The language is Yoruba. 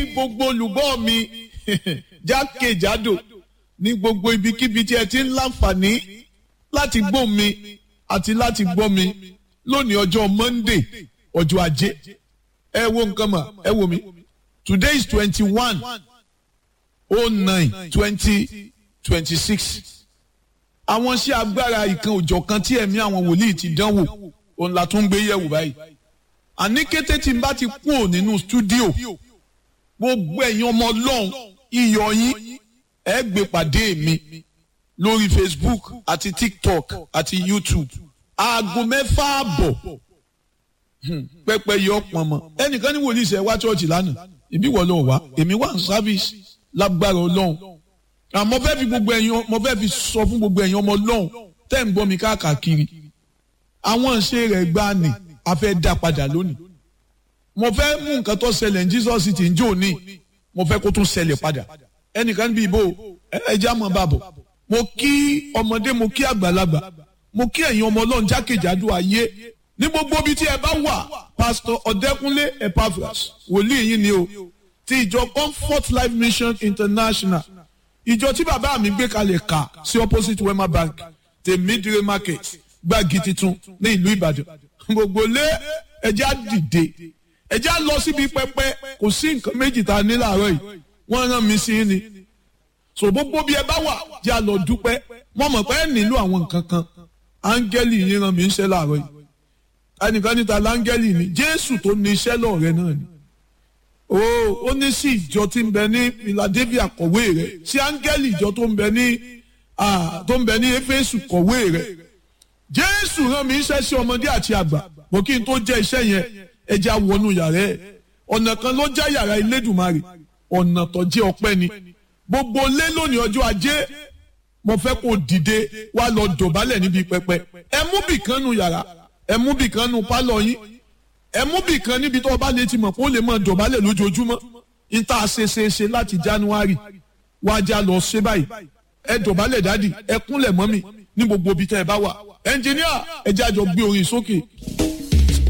gbogbo olùgbọ́ mi jákèjádò ní gbogbo ibikíbi tí ẹ ti ń láǹfààní láti gbọ́ mi àti láti gbọ́ mi lónìí ọjọ́ Monday ọjọ́ ajé ẹ wo nǹkan mà ẹ wo mi today is twenty one oh nine twenty twenty six àwọn iṣẹ́ agbára ìkan òjọ̀ kan tí ẹ̀mí àwọn wòlíì ti dánwò òun la tún gbé yẹ̀wò báyìí àní kété tí n bá ti kúrò nínú stúdíò gbogbo ẹ̀yin ọmọ ọlọ́run iyọ̀ yín ẹ gbé pàdé mi lórí Facebook àti TikTok àti YouTube aago mẹ́fà àbọ̀ pẹ́pẹ́ yọ pọ̀nmọ́ ẹnìkan ní wòlíì ṣe wá ṣọ́ọ̀ṣì lánàá ìbí wọ́n lọ wá èmi wà ní sáfíìsì lágbára ọlọ́run àmọ́ fẹ́ fi gbogbo ẹ̀yin mo fẹ́ fi sọ fún gbogbo ẹ̀yin ọmọ ọlọ́run tẹ́ ń gbọ́ mi káàkiri àwọn ìṣe rẹ̀ gbá ni a fẹ́ dá padà lónìí mo fẹ́ mú nǹkan tó ṣẹlẹ̀ ní Jesus ti ń jò ní mo fẹ́ kó tún ṣẹlẹ̀ padà ẹnìkan níbi ìbò ẹja mọ̀ bàbọ̀ mo kí ọmọdé mo kí àgbàlagbà mo kí ẹ̀yin ọmọ ọlọ́run jákèjádò ayé ní gbogbo ibi tí ẹ bá wà pásítọ̀ ọ̀dẹ́kúnlé epaphras wòlíì yín ni o ti ìjọ comfort life mission international ìjọ tí bàbá mi gbé kalẹ̀ kà sí opposite wema bank tèmídìrè market gbági titun ní ìlú ìbàdàn gbogbo lé ẹjẹ́ á dìde ẹjẹ́ á lọ síbi pẹpẹ kò sí nǹkan méjì tá a ní láàárọ̀ yìí wọ́n rán mi sí ni so gbogbo bí ẹ bá wà jẹ́ á lọ dúpẹ́ wọ́n mọ̀ pé ẹ nílò àwọn nǹkan kan áńgẹ́lì yín rán mi ń ṣe láàárọ̀ yìí ẹnìkan níta láńgẹ́lì ni jésù tó ní iṣẹ́ lọ́ọ̀rẹ́ náà ni ó ó ní sí ìjọ tí ń bẹ ní philadelphia kọ̀wé rẹ̀ sí áńgẹ́lì ìjọ tó ń bẹ ní tó ń bẹ ní éfésù kọ̀wé rẹ̀ jésù rán mi iṣẹ́ sí ọmọdé àti àgbà bó kí n tó jẹ́ iṣẹ́ yẹn ẹja wọnú yàrá ẹ̀ ọ̀nà kan ló já yàrá ilédùmarè ọ̀nà tó jẹ́ ọpẹ́ ni gbogbo lé lónìí ọjọ́ ajé mo fẹ́ kó dìde wá lọ dọ̀bálẹ̀ níbi pẹpẹ ẹ mú bìkan nu yàrá ẹ mú bìkan nu pálọ̀ yín ẹ mú bìkan níbi tó o bá lè ti mọ̀ kó lè mọ̀ dọ̀bálẹ̀ lójoojúmọ́ níta ṣeṣeṣe láti january wájà lọ ṣe báyìí ẹ dọ̀bálẹ̀ dádì ẹ kúnlẹ̀ mọ́ mi ní gbogbo ibi tẹ́ ẹ bá wà ẹnjìníà ẹ jájọ gbé orin sókè.